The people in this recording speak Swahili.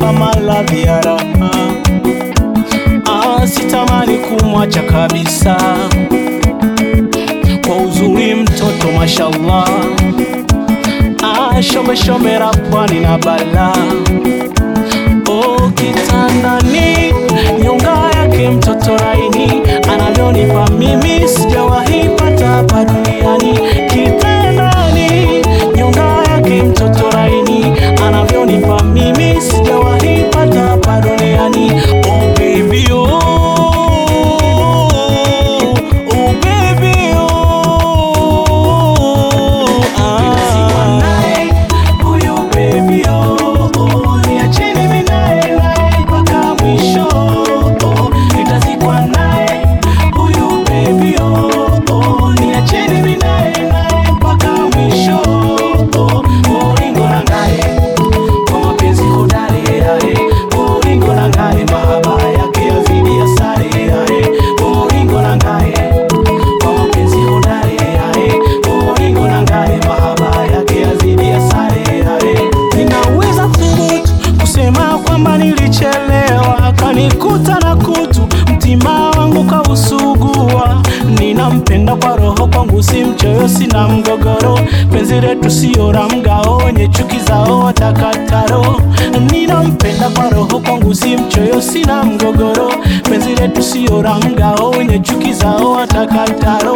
kanipa maradhi ya raha. Ah, sitamani kumwacha kabisa, kwa uzuri mtoto mashallah. Ah, shombe shombe la pwani na balaa Oh, kitandani nyonga yake mtoto laini anavyonipa mimi sijawahi pata hapa duniani. Kitandani nyonga yake mtoto laini anavyonipa mimi sijawahi pata hapa duniani. Oh baby oh, oh baby oh, ah. Huyu baby oh, oh, niacheni mimi naye naye mpaka mwisho oh, nitazikwa naye. Huyu baby oh, oh, niacheni mimi naye naye mpaka mwisho oh, oh, ringo na ngaye kwa mapenzi hodari yae, oh, ringo na ngaye mahaba yake yazidi ya sare yae, oh, ringo na ngaye kwa mapenzi hodari yae, oh, ringo na ngaye mahaba yake yazidi ya sare yae. Ninaweza thubutu kusema kwamba nilichelewa, akanikuta na kutu, mtima wangu kausugua. Ninampenda kwa roho, kwangu si mchoyo, sina mgogoro. Penzi letu sio la mgao, wenye chuki zao watakataro. Ninampenda kwa roho, kwangu si mchoyo, sina mgogoro. Penzi letu sio la mgao, wenye chuki zao watakataro.